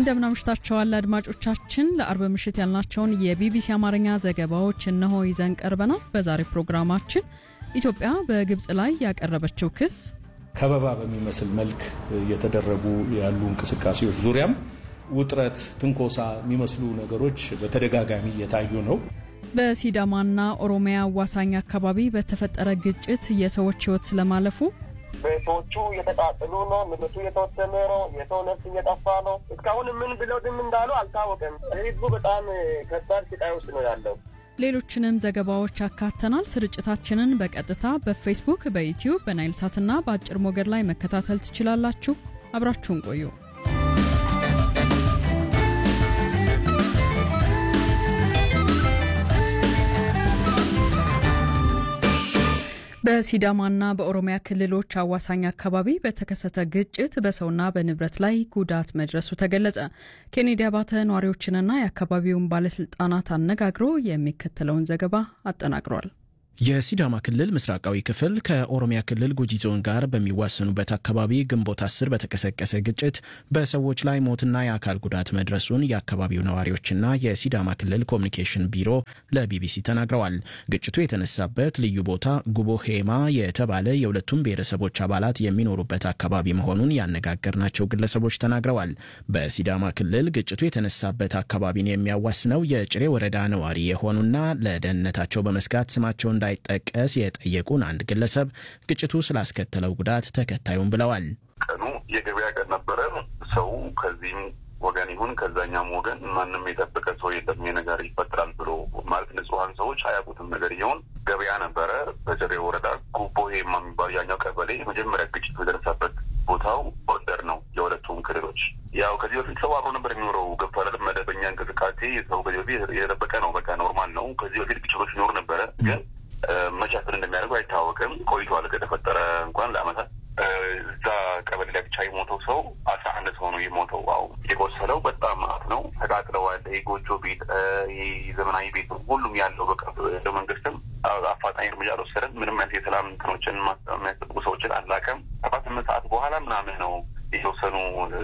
እንደምናምሽታቸዋል አድማጮቻችን። ለአርብ ምሽት ያልናቸውን የቢቢሲ አማርኛ ዘገባዎች እነሆ ይዘን ቀርበናል። በዛሬ ፕሮግራማችን ኢትዮጵያ በግብፅ ላይ ያቀረበችው ክስ፣ ከበባ በሚመስል መልክ እየተደረጉ ያሉ እንቅስቃሴዎች ዙሪያም ውጥረት፣ ትንኮሳ የሚመስሉ ነገሮች በተደጋጋሚ እየታዩ ነው። በሲዳማና ኦሮሚያ አዋሳኝ አካባቢ በተፈጠረ ግጭት የሰዎች ሕይወት ስለማለፉ ቤቶቹ እየተቃጠሉ ነው። ንብረቱ እየተወሰነ ነው። የሰው ነፍስ እየጠፋ ነው። እስካሁን ምን ብለው ድም እንዳሉ አልታወቀም። ህዝቡ በጣም ከባድ ስቃይ ውስጥ ነው ያለው። ሌሎችንም ዘገባዎች አካተናል። ስርጭታችንን በቀጥታ በፌስቡክ፣ በዩትዩብ፣ በናይል ሳትና በአጭር ሞገድ ላይ መከታተል ትችላላችሁ። አብራችሁን ቆዩ። በሲዳማና በኦሮሚያ ክልሎች አዋሳኝ አካባቢ በተከሰተ ግጭት በሰውና በንብረት ላይ ጉዳት መድረሱ ተገለጸ። ኬኔዲ አባተ ነዋሪዎችንና የአካባቢውን ባለስልጣናት አነጋግሮ የሚከተለውን ዘገባ አጠናቅሯል። የሲዳማ ክልል ምስራቃዊ ክፍል ከኦሮሚያ ክልል ጉጂ ዞን ጋር በሚዋሰኑበት አካባቢ ግንቦት አስር በተቀሰቀሰ ግጭት በሰዎች ላይ ሞትና የአካል ጉዳት መድረሱን የአካባቢው ነዋሪዎችና የሲዳማ ክልል ኮሚኒኬሽን ቢሮ ለቢቢሲ ተናግረዋል። ግጭቱ የተነሳበት ልዩ ቦታ ጉቦ ሄማ የተባለ የሁለቱም ብሔረሰቦች አባላት የሚኖሩበት አካባቢ መሆኑን ያነጋገርናቸው ግለሰቦች ተናግረዋል። በሲዳማ ክልል ግጭቱ የተነሳበት አካባቢን የሚያዋስነው የጭሬ ወረዳ ነዋሪ የሆኑና ለደህንነታቸው በመስጋት ስማቸውን እንዳይጠቀስ የጠየቁን አንድ ግለሰብ ግጭቱ ስላስከተለው ጉዳት ተከታዩም ብለዋል። ቀኑ የገበያ ቀን ነበረ። ሰው ከዚህም ወገን ይሁን ከዛኛም ወገን ማንም የጠበቀ ሰው የለም ነገር ይፈጠራል ብሎ ማለት ንጹሐን ሰዎች አያውቁትም። ነገር ይሆን ገበያ ነበረ። በጭሬ ወረዳ ጉቦ ሄማ የሚባሉ ያኛው ቀበሌ የመጀመሪያ ግጭቱ የደረሰበት ቦታው ቦርደር ነው የሁለቱም ክልሎች። ያው ከዚህ በፊት ሰው አብሮ ነበር የሚኖረው ገብቷል። መደበኛ እንቅስቃሴ ሰው ከዚህ በፊት የጠበቀ ነው። በቃ ኖርማል ነው። ከዚህ በፊት ግጭቶች ይኖሩ ነበረ ግን መቻፍን እንደሚያደርጉ አይታወቅም። ቆይቷል ከተፈጠረ እንኳን ለአመታት እዛ ቀበሌ ላይ ብቻ የሞተው ሰው አስራ አንድ ሰው ነው የሞተው። አው የቆሰለው በጣም ማት ነው። ተቃጥለዋል። ጎጆ ቤት፣ ዘመናዊ ቤት ሁሉም ያለው በቃ መንግስትም አፋጣኝ እርምጃ አልወሰደም። ምንም አይነት የሰላም እንትኖችን የሚያስጠብቁ ሰዎችን አላከም። ሰባት ስምንት ሰዓት በኋላ ምናምን ነው የተወሰኑ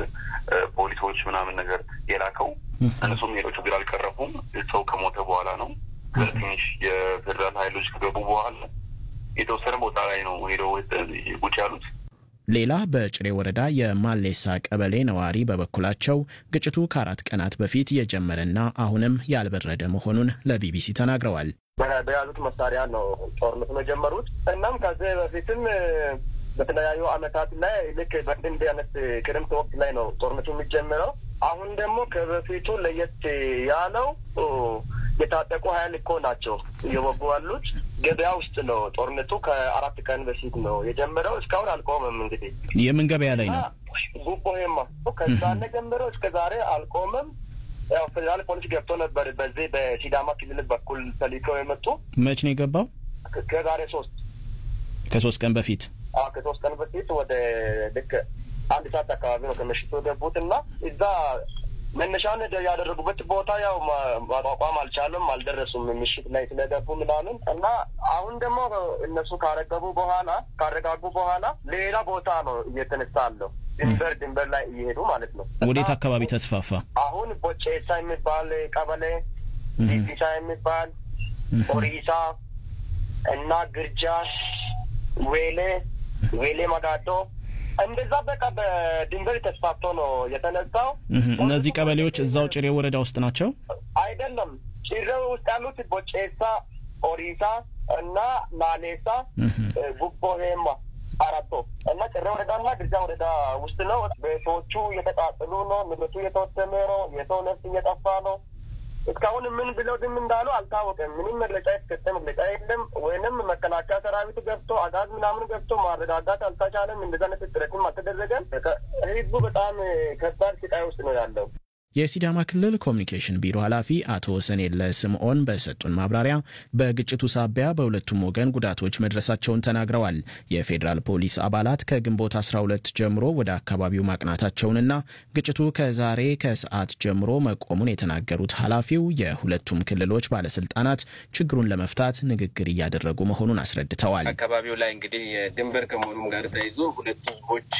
ፖሊሶች ምናምን ነገር የላከው። እነሱም ሄዶ ችግር አልቀረፉም። ሰው ከሞተ በኋላ ነው ትንሽ የፌዴራል ኃይሎች ከገቡ በኋላ የተወሰነ ቦታ ላይ ነው ሄደው ቁጭ ያሉት። ሌላ በጭሬ ወረዳ የማሌሳ ቀበሌ ነዋሪ በበኩላቸው ግጭቱ ከአራት ቀናት በፊት የጀመረና አሁንም ያልበረደ መሆኑን ለቢቢሲ ተናግረዋል። በያዙት መሳሪያ ነው ጦርነቱን የጀመሩት። እናም ከዚህ በፊትም በተለያዩ አመታት ላይ ልክ በእንዲህ አይነት ክረምት ወቅት ላይ ነው ጦርነቱ የሚጀምረው። አሁን ደግሞ ከበፊቱ ለየት ያለው የታጠቁ ሀይል እኮ ናቸው እየወጉ ያሉት። ገበያ ውስጥ ነው ጦርነቱ ከአራት ቀን በፊት ነው የጀመረው። እስካሁን አልቆመም። እንግዲህ የምን ገበያ ላይ ነው? ጉቦ ሄማ ከዛነ ጀምሮ እስከ ዛሬ አልቆመም። ያው ፌዴራል ፖሊስ ገብቶ ነበር በዚህ በሲዳማ ክልል በኩል ተልከው የመጡ መች ነው የገባው? ከዛሬ ሶስት ከሶስት ቀን በፊት ከሶስት ቀን በፊት ወደ ልክ አንድ ሰዓት አካባቢ ነው ከምሽቱ የገቡት እና እዛ መነሻን ያደረጉበት ቦታ ያው ማቋቋም አልቻለም፣ አልደረሱም ምሽት ላይ ስለገቡ ምናምን እና አሁን ደግሞ እነሱ ካረገቡ በኋላ ካረጋጉ በኋላ ሌላ ቦታ ነው እየተነሳ አለው ድንበር ድንበር ላይ እየሄዱ ማለት ነው። ወዴት አካባቢ ተስፋፋ? አሁን ቦቼሳ የሚባል ቀበሌ፣ ዲዲሳ የሚባል ኦሪሳ እና ግርጃ፣ ዌሌ ዌሌ መጋዶ እንደዛ በቃ በድንበር ተስፋፍቶ ነው የተነሳው። እነዚህ ቀበሌዎች እዛው ጭሬ ወረዳ ውስጥ ናቸው አይደለም? ጭሬ ውስጥ ያሉት ቦጬሳ፣ ኦሪሳ እና ማሌሳ፣ ጉቦ ሄማ አራቶ እና ጭሬ ወረዳና ግርጃ ወረዳ ውስጥ ነው። ቤቶቹ እየተቃጠሉ ነው። ንብረቱ እየተወሰነ ነው። የሰው ነፍስ እየጠፋ ነው። እስካሁን ምን ብለው ድም እንዳሉ አልታወቀም። ምንም መግለጫ የተሰጠ መግለጫ የለም። ወይንም መከላከያ ሰራዊት ገብቶ አጋዝ ምናምን ገብቶ ማረጋጋት አልተቻለም። እንደዛ አይነት ጥረትም አልተደረገም። ህዝቡ በጣም ከባድ ስቃይ ውስጥ ነው ያለው። የሲዳማ ክልል ኮሚኒኬሽን ቢሮ ኃላፊ አቶ ሰኔለ ስምዖን በሰጡን ማብራሪያ በግጭቱ ሳቢያ በሁለቱም ወገን ጉዳቶች መድረሳቸውን ተናግረዋል። የፌዴራል ፖሊስ አባላት ከግንቦት 12 ጀምሮ ወደ አካባቢው ማቅናታቸውንና ግጭቱ ከዛሬ ከሰዓት ጀምሮ መቆሙን የተናገሩት ኃላፊው የሁለቱም ክልሎች ባለስልጣናት ችግሩን ለመፍታት ንግግር እያደረጉ መሆኑን አስረድተዋል። አካባቢው ላይ እንግዲህ ድንበር ከመሆኑም ጋር ተይዞ ሁለቱ ህዝቦች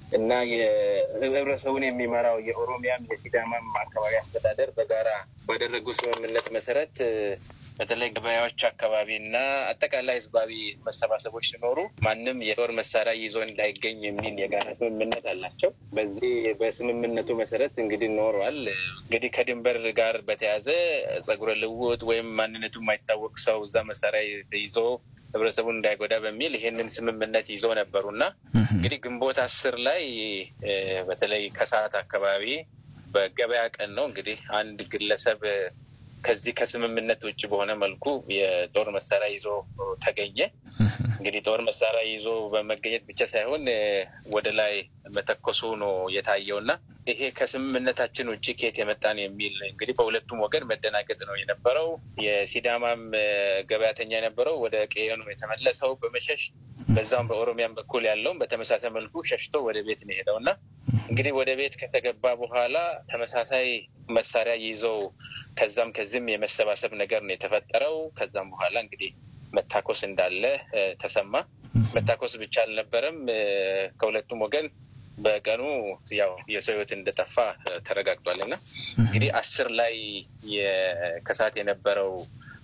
እና የህብረተሰቡን የሚመራው የኦሮሚያም የሲዳማም አካባቢ አስተዳደር በጋራ ባደረጉ ስምምነት መሰረት በተለይ ገበያዎች አካባቢ እና አጠቃላይ ህዝባዊ መሰባሰቦች ሲኖሩ ማንም የጦር መሳሪያ ይዞ እንዳይገኝ የሚል የጋራ ስምምነት አላቸው። በዚህ በስምምነቱ መሰረት እንግዲህ ኖሯል። እንግዲህ ከድንበር ጋር በተያያዘ ጸጉረ ልውጥ ወይም ማንነቱ የማይታወቅ ሰው እዛ መሳሪያ ይዞ ህብረተሰቡን እንዳይጎዳ በሚል ይሄንን ስምምነት ይዞ ነበሩና እንግዲህ ግንቦት አስር ላይ በተለይ ከሰዓት አካባቢ በገበያ ቀን ነው እንግዲህ አንድ ግለሰብ ከዚህ ከስምምነት ውጭ በሆነ መልኩ የጦር መሳሪያ ይዞ ተገኘ። እንግዲህ ጦር መሳሪያ ይዞ በመገኘት ብቻ ሳይሆን ወደ ላይ መተኮሱ ነው የታየውና ይሄ ከስምምነታችን ውጭ ከየት የመጣን የሚል እንግዲህ በሁለቱም ወገን መደናገጥ ነው የነበረው። የሲዳማም ገበያተኛ የነበረው ወደ ቀዬ ነው የተመለሰው በመሸሽ በዛም በኦሮሚያም በኩል ያለውም በተመሳሳይ መልኩ ሸሽቶ ወደ ቤት ነው የሄደው እና እንግዲህ ወደ ቤት ከተገባ በኋላ ተመሳሳይ መሳሪያ ይዘው ከዛም ከዚህም የመሰባሰብ ነገር ነው የተፈጠረው። ከዛም በኋላ እንግዲህ መታኮስ እንዳለ ተሰማ። መታኮስ ብቻ አልነበረም። ከሁለቱም ወገን በቀኑ ያው የሰው ሕይወት እንደጠፋ ተረጋግጧል እና እንግዲህ አስር ላይ ከሰዓት የነበረው